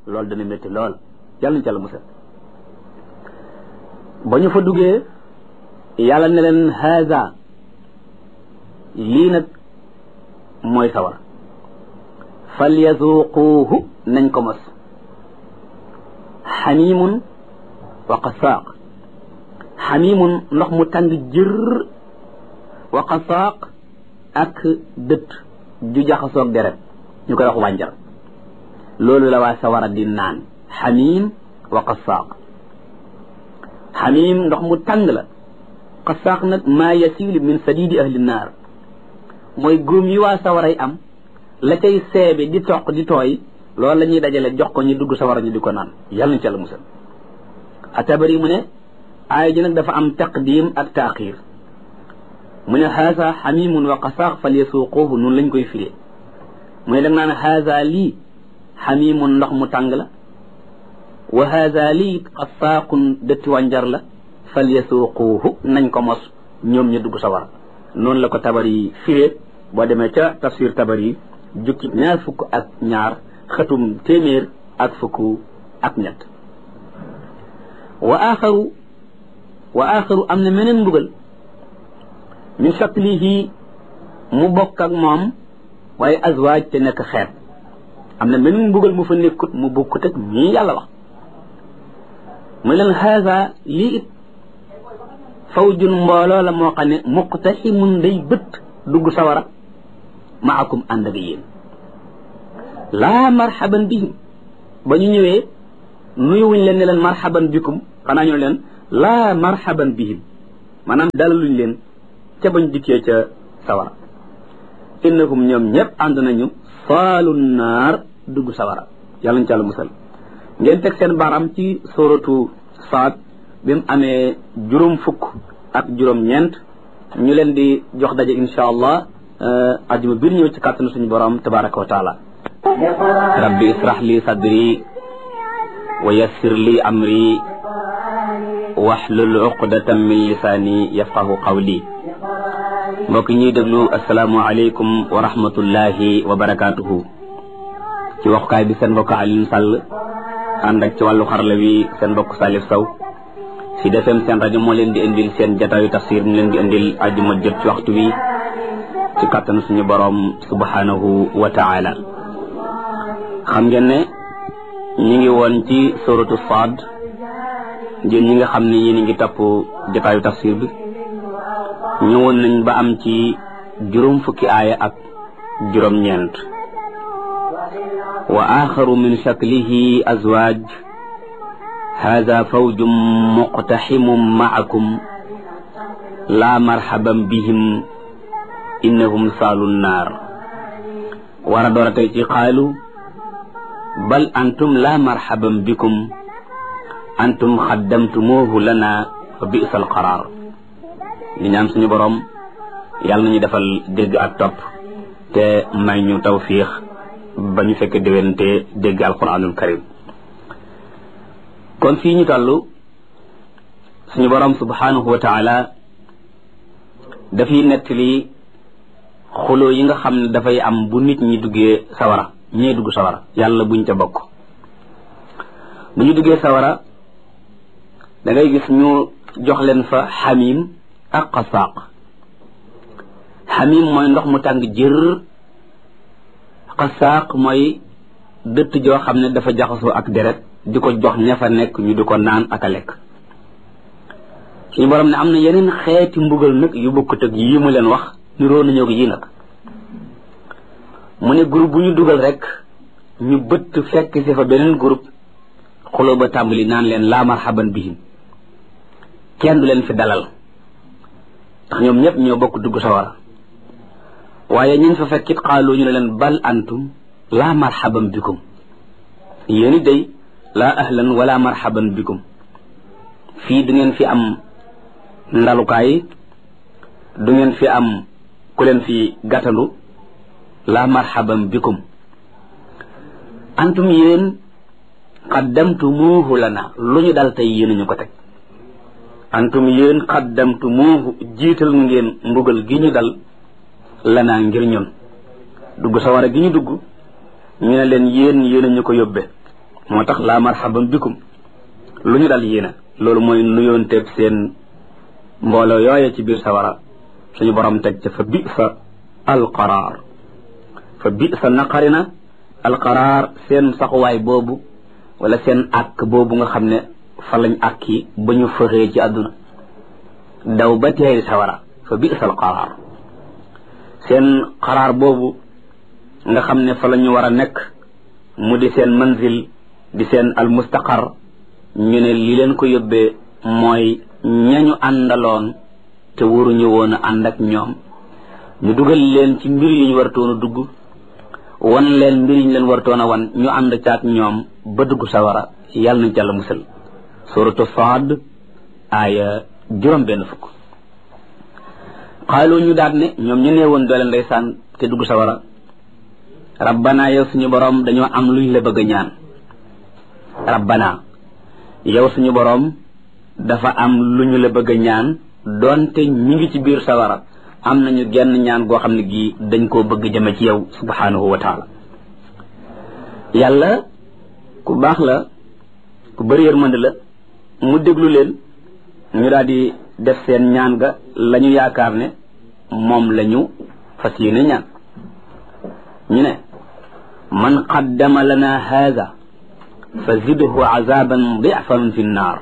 loolu dana métti lool yàlla ñu ca la musal ba ñu fa duggee yàlla ne leen haza lii nag mooy sawar falyazuquuhu nañ ko mos xamimun wa qasaaq xamimun ndox mu tàng jër wa qasaaq ak dët ju jaxasoog deret ñu koy wax wànjar loolu la waa sawara di naan xamim wa qasaaq xamim ndox mu tàng la qasaaq nag maa yasilu min sadidi ahli naar mooy góom yi waa sawaray am la cay seebe di toq di tooy loolu la ñuy dajale jox ko ñu dugg sawara ñu di ko naan yàlla ñu ca la musal atabari mu ne aaya ji nag dafa am taqdim ak taaxir mu ne haasa xamimun wa qasaaq fal yasuuquuhu noonu lañ koy firee mu ne da nga naan haasa lii xamimun ndox mu tàng la wa haasa lii qasaaqun dëtti wànjar la fal yasuuquuhu nañ ko mos ñoom ñu dugg sawara noonu la ko tabari firee boo demee ca tafsir tabari jukki ñaar fukk ak ñaar xëtum téeméer ak fukk ak ñett wa axaru wa axaru am na meneen mbugal min shaklihi mu bokk ak moom waaye azwaaj te nekk xeet am na meneen mbugal mu fa nekkut mu bokkut ak ñii yàlla wax mu leen haza lii it fawjun mbooloo la moo xam ne muqtaximun day bët dugg sawara maakum ànd ak yéen laa marhaban bihim ba ñu ñëwee nuyuwuñ leen ne leen marhaban bikum xanaa ñu leen laa marhaban bihim maanaam dalaluñ leen ca bañ dikkee ca sawara innahum ñoom ñëpp ànd nañu saalu naar dugg sawara yàlla ñu ca la musal ngeen teg seen baaraam ci suratu saad bi mu amee juróom fukk ak juróom ñeent ñu leen di jox daje insha allah ajuma biir ñëw ci kàttanu suñu borom tabaraka wa taala rabbi israh li sadri wa yassir li amri wahlul uqdatan min lisaani yafqahu qawli mbokk ñuy déglu asalaamu aleykum wa rahmatullahi wa barakatuhu ci waxukaay bi seen mbokk Alioune Sall ànd ak ci wàllu xarala wi seen mbokk Salif Sow si defem seen rajo moo leen di indil seen jataayu tafsir mu leen di indil ajuma jot ci waxtu wi ci kàttanu suñu boroom subhanahu wa taala xam ngeen ne ñi ngi woon ci suratu Saad ngeen ñi nga xam ne yéen a ngi topp jataayu tafsir bi ñëwoon nañ ba am ci juróom fukki aaya ak juróom ñeent wa axaru min shaklihi azwaaj hada fawjum muqtaximum maakum laa marhaban bihim innahum saalu naar war a door a tey ci xaalu bal antum laa marhaban bikum antum xaddamtumuuhu lana fa bisa alqaraar li ñaan suñu boroom yàlla nañu defal dégg ak topp te may ñu tawfiix ba ñu fekk déwénte dégg alquranul karim kon fii ñu toll suñu boroom subhanahu wa taala dafay nettali xuloo yi nga xam ne dafay am bu nit ñi duggee sawara ñee dugg sawara yàlla buñ ca bokk bu ñu duggee sawara da ngay gis ñu jox leen fa xamim ak qasaaq xamim mooy ndox mu tàng jër qasaaq mooy dëtt joo xam ne dafa jaxasoo ak deret di ko jox ña fa nekk ñu di ko naan ak a lekk suñu borom ne am na yeneen xeeti mbugal nag yu bokkut ak yii mu leen wax niroo nañoo ko yii nag mu ne groupe bu ñu dugal rek ñu bëtt fekk si fa beneen groupe xuloo ba tàmbali naan leen laa marhaban bihim kenn du leen fi dalal ndax ñoom ñëpp ñoo bokk dugg sawara waaye ñun fa fekkit xaaloo ñu ne leen bal antum laa marhaban bikum yéeni day laa ahlan wala marhaban bikum fii du ngeen fi am ndalukaay du ngeen fi am ku leen fi gàttandu laa marhaban bikum antum yéen qaddamtumuuhu lana lu ñu dal tey yéen ñu ko teg antum yéen qaddamtumuuhu jiital ngeen mbugal gi ñu dal lana ngir ñun dugg sawara gi ñu dugg ñu ne leen yéen yéen ñu ko yóbbe moo tax laa marhaban bikum lu ñu dal yéena loolu mooy nuyoonteeg seen mbooloo yooye ci biir sawara suñu borom teg ca fa bi sa alqaraar fa bi sa naqari na alqaraar seen saxuwaay boobu wala seen àkk boobu nga xam ne fa lañ àkki ba ñu fëxee ci àdduna daw ba teeri sawara fa bi sa alqaraar seen xaraar boobu nga xam ne fa la ñu war a nekk mu di seen manzil di seen almustaqar ñu ne li leen ko yóbbee mooy ñañu àndaloon te waruñu woon a ànd ak ñoom ñu dugal leen ci mbir yu ñu wartoon a dugg wan leen mbir yi ñu leen wartoon a wan ñu ànd caag ñoom ba dugg sawara yàlla nañ ca la musal suratu Saad aaya juróom benn fukk xaalu ñu daat ne ñoom ñu nee woon doole ndeysaan te dugg sawara rabbana yow suñu borom dañoo am luñ la bëgg a ñaan rabbana yow suñu borom dafa am lu ñu la bëgg a ñaan doonte ñi ngi ci biir sawara am nañu genn ñaan goo xam ne gii dañ koo bëgg jëme ci yow subhanahu wa taala yàlla ku baax la ku bëri yërmande la mu déglu leen ñu daal di def seen ñaan ga la ñu yaakaar ne moom la ñu fas yéene ñaan ñu ne man qaddama lana haada fa zidhu azaban difan fi nnaar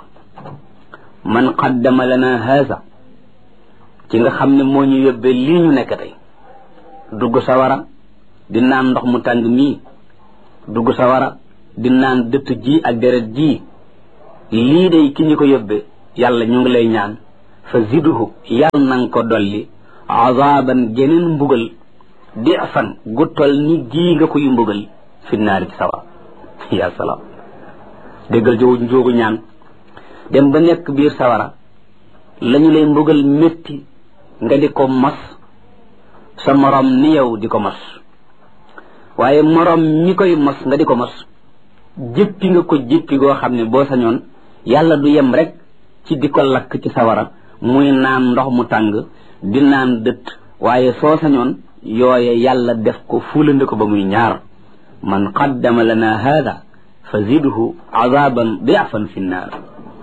man qaddama lana haada ci nga xam ne moo ñu yóbbee lii ñu nekk tey dugg sawara di naan ndox mu tàng mii dugg sawara di naan dëtt ji ak deret ji lii day ki ñu ko yóbbee yàlla ñu ngi lay ñaan fa zidhu yàlla nanga ko dolli azaban geneen mbugal difan gu tol ni gii nga koy mbugal fi naari ci sawara ya salaam déggal jow njóogu ñaan dem ba nekk biir sawara lañu lay mbugal métti nga di ko mos sa morom ni yow di ko mos waaye morom mi koy mos nga di ko mos jëppi nga ko jëppi goo xam ne boo sañoon yàlla du yem rek ci di ko lakk ci sawara muy naan ndox mu tàng di naan dëtt waaye soo sañoon yooye yàlla def ko fulandi ko ba muy ñaar man qaddama lana hada fa zidhu azaban diafan fi nnaar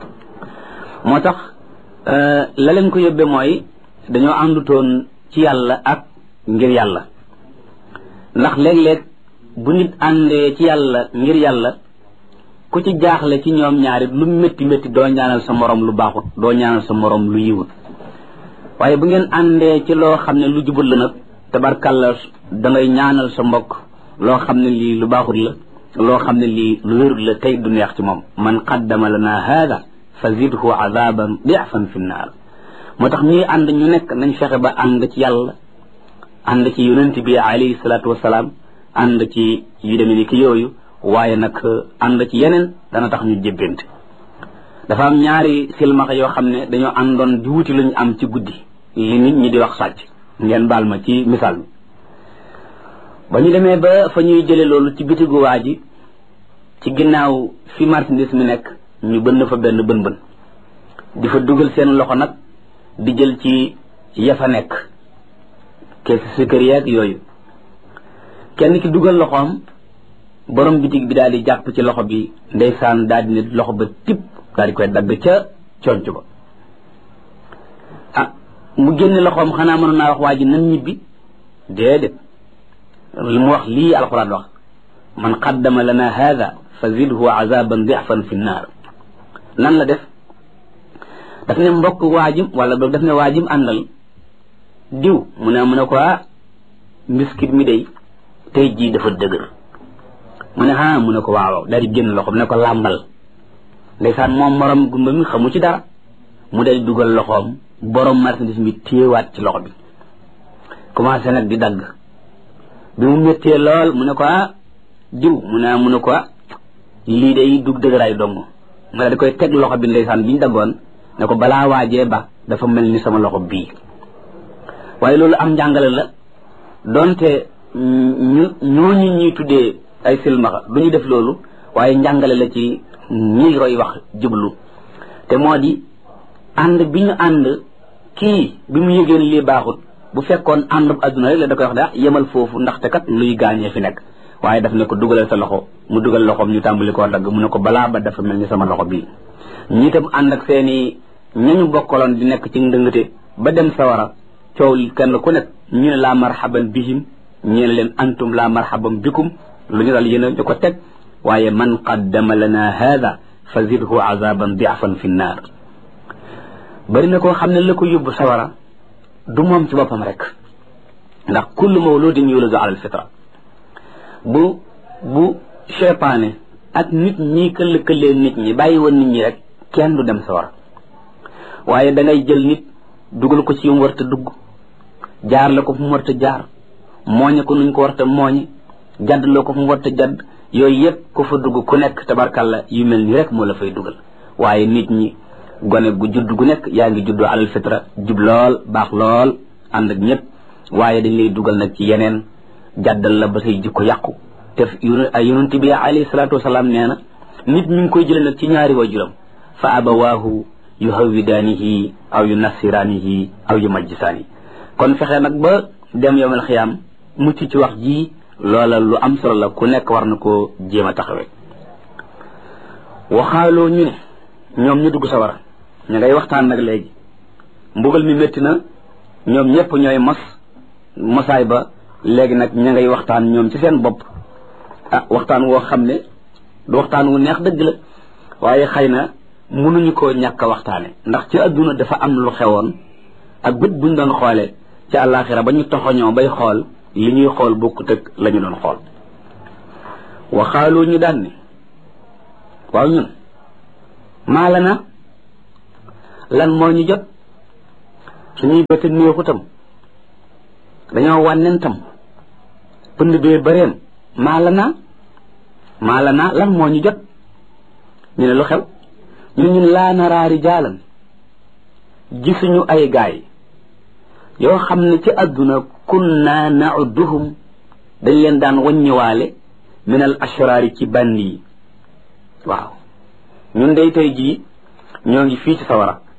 moo tax la leen ko yóbbe mooy dañoo àndutoon ci yàlla ak ngir yàlla ndax léeg-léeg bu nit àndee ci yàlla ngir yàlla ku ci jaaxle ci ñoom ñaari lu métti métti doo ñaanal sa morom lu baaxut doo ñaanal sa morom lu yiwut waaye bu ngeen àndee ci loo xam ne lu jubut la nag tabarkàlla da ngay ñaanal sa mbokk loo xam ne lii lu baaxut la loo xam ne lii lu wérut la tey du neex ci moom man qaddama lana hada fa zidhu azaban difan fi nnaar moo tax ñuy ànd ñu nekk nañ fexe ba ànd ci yàlla ànd ci yonent bi alayhi salaatu wasalaam ànd ci yu demee ni ki yooyu waaye nag ànd ci yeneen dana tax ñu jébbante dafa am ñaari silmaxa yoo xam ne dañoo àndoon di wuti luñ am ci guddi li nit ñi di wax sàcc ngeen baal ma ci misaal mi ba ñu demee ba fa ñuy jële loolu ci bitigu waa ji ci ginnaaw fi marchandise mi nekk ñu bënn fa benn bën bën di fa dugal seen loxo nag di jël ci ya fa nekk kees sukkër yeeg yooyu kenn ki dugal loxoom borom bitig bi daal di jàpp ci loxo bi ndeysaan daal di ne loxo ba tip daal di koy dagg ca conc ba ah mu génne loxoom xanaa mënoon naa wax waa ji nan ñibbi déedéet li mu wax lii alquran wax man qaddama lana hada fa zidhu azaban difan fi nnaar nan la def daf ne mbokk waajim wala boog daf ne waajim àndal diw mu ne mu ne ko ah mbiskit mi day tey jii dafa dëgër mu ne ah mu ne ko waaw daal di génn loxoom ne ko làmbal ndeysaan moom morom gumba mi xamu ci dara mu day dugal loxoom borom marchandise mi téewaat ci loxo bi commencé nag di dagg bi mu méttee lool mu ne ko ah diw mu ne mu ne ko ah lii day dug dëgëraay dong mu daal di koy teg loxo bi ndeysaan bi ñu daggoon ne ko balaa waajee ba dafa mel ni sama loxo bii waaye loolu am njàngale la donte ñu ñooñu ñuy tuddee ay silmaxa du ñu def loolu waaye njàngale la ci ñi roy wax jublu te moo di ànd bi ñu ànd kii bi mu yëgeen lii baaxut bu fekkoon ànd bu adduna rek la da koy wax daa yemal foofu ndaxte kat luy gaañee fi nekk waaye daf ne ko dugalal sa loxo mu dugal loxoom ñu tàmbali koo dagg mu ne ko balaa ba dafa mel ni sama loxo bii ñi itam ànd ak seeni ñañu bokkaloon di nekk ci ndëngate ba dem sawara coow kenn ku nekk ñu ne laa marhaban bihim ñu ne leen antum laa marhaban bikum lu ñu dal yéen a ñu ko teg waaye man qaddama lana hada fa zidhu azaban diafan fi nnaar bari na koo xam ne la ko yóbbu sawara du moom ci boppam rek ndax kullu mawludin yuladu ala alfitra bu bu cheytaane ak nit ñi këllëkëlee nit ñi bàyyi woon nit ñi rek kenn du dem sawara waaye da ngay jël nit dugal ko ci yu mu warta dugg jaar la ko fu mu warta jaar mooñe ko nuñ ko warta mooñe jadd loo ko fu mu warta jadd yooyu yëpp ku fa dugg ku nekk tabarkalla yu mel ni rek moo la fay dugal waaye nit ñi gone gu judd gu nekk yaa ngi juddoo alal fitra jub lool baax lool ànd ak ñëpp waaye dañ lay dugal nag ci yeneen jàddal la ba say jikko yàqu te yonent bi alayhi salaatu wasalaam nee na nit mi ngi koy jële nag ci ñaari waajuram fa abawaahu yu hawidaanihi aw yu nasiraanihi aw yu majjisaani kon fexe nag ba dem yowmal xiyaam mucc ci wax ji loola lu am solo la ku nekk war na koo jéem a taxawee waxaaloo ñu ne ñoom ñu dugg sawara ñu ngay waxtaan nag léegi mbugal mi métti na ñoom ñëpp ñooy mos mosaay ba léegi nag ña ngay waxtaan ñoom ci seen bopp ah waxtaan woo xam ne du waxtaan wu neex dëgg la waaye xëy na mënuñu koo ñàkk a waxtaane ndax ci adduna dafa am lu xewoon ak bët buñ doon xoolee ci àllaaxira ba ñu toxoñoo bay xool li ñuy xool bokkut ak la ñu doon xool waxaaloo ñu daan ne waaw ñun maa la na lan moo ñu jot suñuy bëti néexutam dañoo wànnen tam pënd bee bëreem maa la naa maa la naa lan moo ñu jot ñu ne lu xew ñu ñun laa naraa rijaalan gisuñu ay gaay yoo xam ne ci àdduna kunna nauduhum dañ leen daan waññiwaale min al ashraari ci bandi yi waaw ñun day tey jii ñoo ngi fii ci sawara